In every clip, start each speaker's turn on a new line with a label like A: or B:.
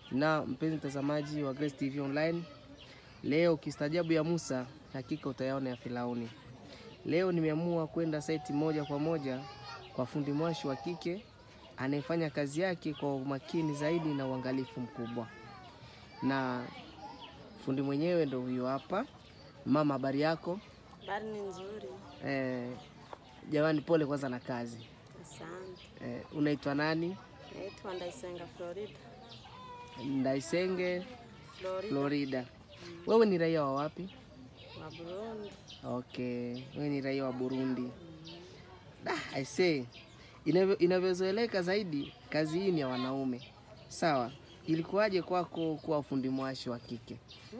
A: Na mpenzi mtazamaji wa Grace TV Online, leo kistajabu ya Musa hakika utayaona ya Firauni. Leo nimeamua kwenda saiti moja kwa moja kwa fundi mwashi wa kike anayefanya kazi yake kwa umakini zaidi na uangalifu mkubwa, na fundi mwenyewe ndo huyo hapa. Mama, habari yako?
B: Habari ni nzuri,
A: Eh, jamani, pole kwanza na kazi.
B: asante.
A: Eh, unaitwa nani?
B: Naitwa Ndaisenga Florida.
A: Ndaisenge
B: Florida
A: Florida. Wewe ni raia wa wapi?
B: wa Burundi.
A: Okay, wewe ni raia wa Burundi. Ah, I say inavyo- inavyozoeleka zaidi, kazi hii ni ya wanaume. Sawa, ilikuwaje kwako kuwa fundi mwashi wa kike?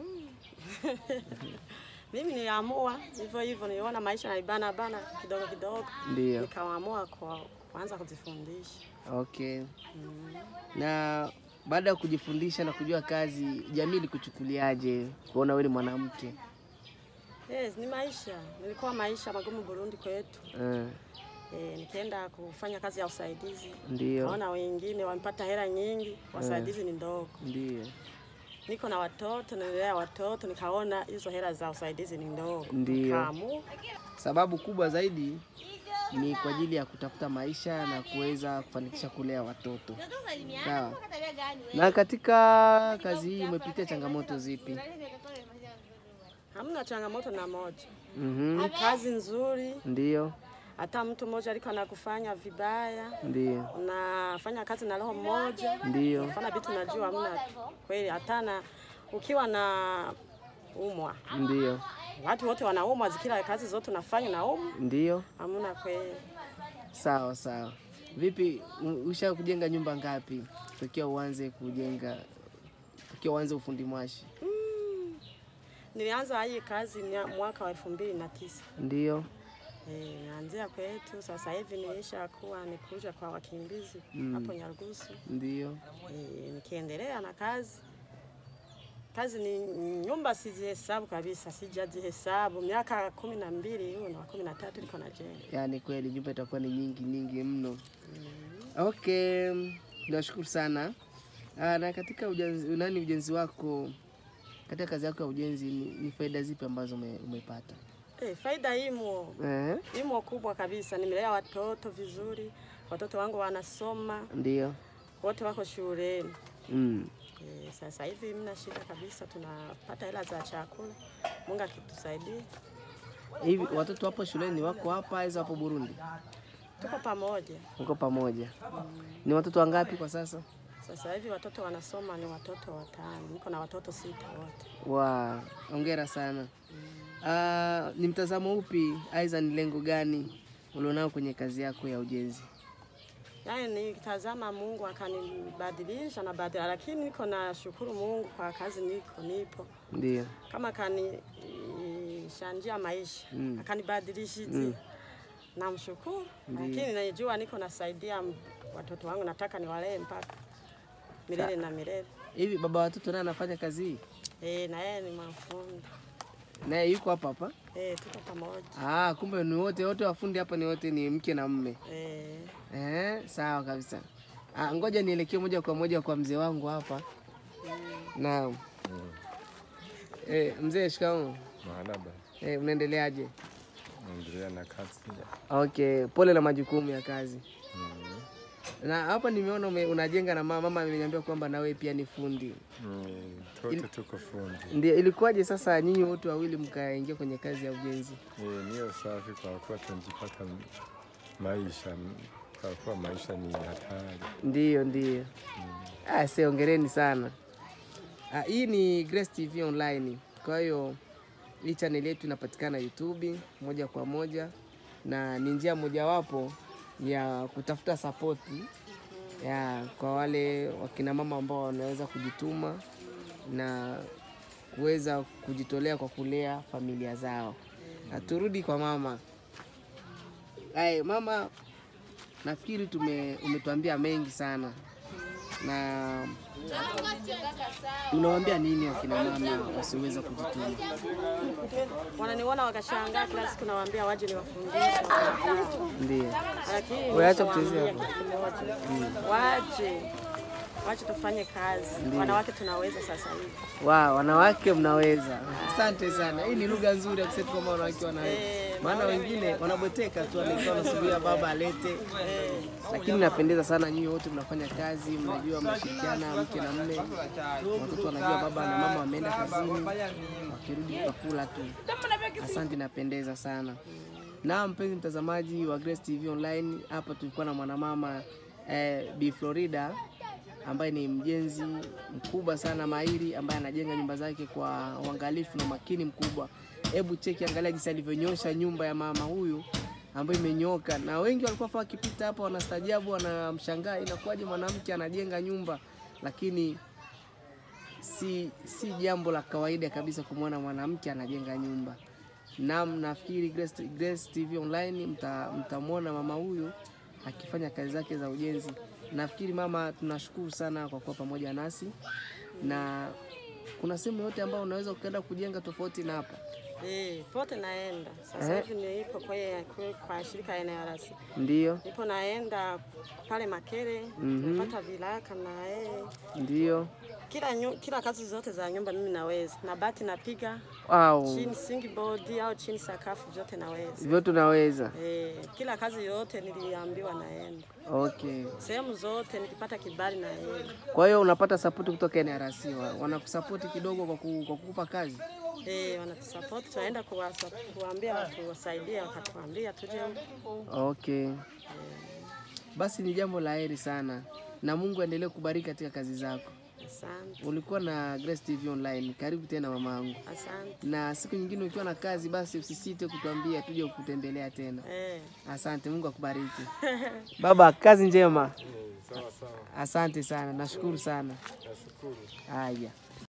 B: Mimi niliamua hivyo hivyo, niliona maisha naibana bana kidogo kidogo,
A: Ndio.
B: nikaamua kwa kuanza kujifundisha.
A: Okay. Na baada ya kujifundisha na kujua kazi, jamii ilikuchukuliaje kuona wewe ni mwanamke?
B: Yes, ni maisha, nilikuwa maisha magumu Burundi kwetu.
A: Eh,
B: E, nikienda kufanya kazi ya usaidizi,
A: ndio,
B: naona wengine wamepata hela nyingi, wasaidizi ni ndogo.
A: ndio,
B: Niko na watoto, nalelea watoto, nikaona hizo hela za usaidizi ni ndogo,
A: Ndio.
B: nikaamua
A: sababu kubwa zaidi ni kwa ajili ya kutafuta maisha na kuweza kufanikisha kulea watoto. Sawa. Na katika kazi hii umepitia changamoto zipi?
B: hamna changamoto na moja.
A: Mhm.
B: Ni kazi nzuri,
A: Ndio,
B: hata mtu mmoja aliko anakufanya vibaya,
A: ndio,
B: unafanya kazi na roho moja,
A: ndio,
B: fana vitu najua hamna kweli. Hata na ukiwa na umwa,
A: ndio,
B: watu wote wanaumwa, zikila kazi zote unafanya na umwa,
A: ndio.
B: hamna kweli.
A: Sawa sawa. Vipi, u- usha kujenga nyumba ngapi tokea uanze kujenga, tokea uanze ufundi mwashi?
B: Nilianza hii kazi mia- mwaka wa elfu mbili na tisa.
A: Ndio,
B: Eh, naanzia kwetu sasa hivi nilisha kuwa nikuja kwa wakimbizi hapo Nyarugusu.
A: ndio,
B: Eh, nikiendelea na kazi kazi ni nyumba sizihesabu kabisa, sijazihesabu. Miaka kumi na mbili hiyo na kumi na tatu niko najenga.
A: yaani kweli nyumba itakuwa ni nyingi nyingi mno. Okay, nashukuru sana. Ah, na katika ujenzi, nani ujenzi wako, katika kazi yako ya ujenzi ni, ni faida zipi ambazo ume, umepata?
B: Eh, faida imo
A: Eh,
B: imo kubwa kabisa. Nimelea watoto vizuri, watoto wangu wanasoma,
A: ndio.
B: wote wako shuleni.
A: Mm.
B: Eh, sasa hivi mna shida kabisa, tunapata hela za chakula. Mungu akitusaidia,
A: Hivi watoto wapo shuleni, wako hapa aiza wapo Burundi?
B: tuko pamoja.
A: Uko pamoja? Ni watoto wangapi kwa sasa?
B: Sasa hivi watoto wanasoma ni watoto watano, niko na watoto sita wote.
A: Wa, hongera sana. Ah, ni mtazamo upi aidha ni lengo gani ulionao kwenye kazi yako ya ujenzi?
B: Yaani nikitazama Mungu akanibadilisha na badala, lakini niko na shukuru Mungu kwa kazi niko nipo,
A: Ndio.
B: kama kanishanjia maisha
A: Mm.
B: akanibadilishia namshukuru, lakini najua niko nasaidia m- watoto wangu, nataka niwalee mpaka milele na milele.
A: Hivi baba watoto naye anafanya kazi hii?
B: Eh, na yeye ni mafundi
A: Naye yuko hapa hapa?
B: eh, tuko pamoja
A: Ah, kumbe ni wote wote wafundi hapa ni wote ni mke na mme.
B: eh,
A: Eh, sawa kabisa. Ah, ngoja nielekee moja kwa moja kwa mzee wangu hapa. Naam. Eh, mzee shikamoo.
C: Mahanaba,
A: Eh, unaendeleaje?
C: naendelea na kazi.
A: Okay, pole na majukumu ya kazi. Na hapa nimeona ume- unajenga na mama, mama ameniambia kwamba na wewe pia ni fundi.
C: Mm, Tote tuko fundi.
A: Ndio, ilikuwaje sasa nyinyi wote wawili mkaingia kwenye kazi ya ujenzi?
C: Eh, niyo safi kwa kuwa tunajipata m- maisha, kwa kuwa maisha ni hatari.
A: Ndio, ndio. Ah, se ongereni sana. Ah, hii ni Grace TV Online. Kwa hiyo hii channel yetu inapatikana YouTube moja kwa moja na ni njia mojawapo ya kutafuta sapoti ya kwa wale wakina mama ambao wanaweza kujituma na kuweza kujitolea kwa kulea familia zao. Na turudi kwa mama. Ay, mama nafikiri tume umetuambia mengi sana na unawaambia nini wakina mama wasioweza kujituma?
B: wananiona wakashangaa, kila siku nawaambia waje niwafundishe,
A: Ndio.
B: lakini
A: Wewe acha
B: nishawaambia
A: kuchezea
B: kitu kimoja, waje wache tufanye kazi.
A: Ndiyo.
B: Wanawake tunaweza sasa hivi.
A: Wow, wanawake mnaweza. Asante sana. Hii ni lugha nzuri ya kusema kwamba wanawake wanaweza.
B: Eh,
A: Maana wengine wanabweteka tu, anaikuwa wanasubiria baba alete, lakini napendeza sana. Nyinyi wote mnafanya kazi, mnajua mnashirikiana, mke na mme, watoto wanajua baba na mama wameenda kazini, wakirudi tutakula tu. Asante, napendeza sana. Na mpenzi mtazamaji wa Grace TV Online, hapa tulikuwa na mwanamama eh, Bi Florida ambaye ni mjenzi mkubwa sana mahiri, ambaye anajenga nyumba zake kwa uangalifu na umakini mkubwa. Hebu cheki, angalia jinsi alivyonyosha nyumba ya mama huyu ambayo imenyoka, na wengi walikuwa fa wakipita hapa wanastajabu, wanamshangaa inakuwaje mwanamke anajenga nyumba, lakini si, si jambo la kawaida kabisa kumwona mwanamke anajenga nyumba. Naam, nafikiri Grace, Grace TV Online mta- mtamwona mama huyu akifanya kazi zake za ujenzi. Nafikiri mama, tunashukuru sana kwa kuwa pamoja nasi, na kuna sehemu yote ambayo unaweza ukaenda kujenga tofauti na hapa?
B: Eh, pote naenda. Sasa
A: Eh.
B: hivi nipo kwa kwa, kwa shirika NRC.
A: Ndiyo,
B: Nipo naenda pale Makere,
A: Mhm.
B: napata vilaka na eh,
A: ndiyo.
B: kila nyu, kila kazi zote za nyumba mimi naweza. Na bati napiga,
A: Wow,
B: chini singi board au chini sakafu vyote naweza.
A: vyote unaweza.
B: Eh, kila kazi yote niliambiwa naenda.
A: Okay,
B: Sehemu zote nikipata kibali naenda.
A: kwa hiyo unapata sapoti kutoka NRC, wa- wanakusapoti kidogo kwa, ku, kwa kukupa kazi.
B: Eh, wanatusapoti tunaenda kuwasa- kuwaambia watu wasaidie, wakatuambia tuje huko.
A: Okay, basi ni jambo la heri sana, na Mungu aendelee kubariki katika kazi zako.
B: Asante,
A: Ulikuwa na Grace TV Online, karibu tena mamangu,
B: asante.
A: na siku nyingine ukiwa na kazi, basi usisite kutuambia tuje kukutembelea tena.
B: Eh.
A: Asante, Mungu akubariki. Baba, kazi njema.
C: Sawa sawa,
A: Asante sana, nashukuru sana.
C: nashukuru.
A: Haya.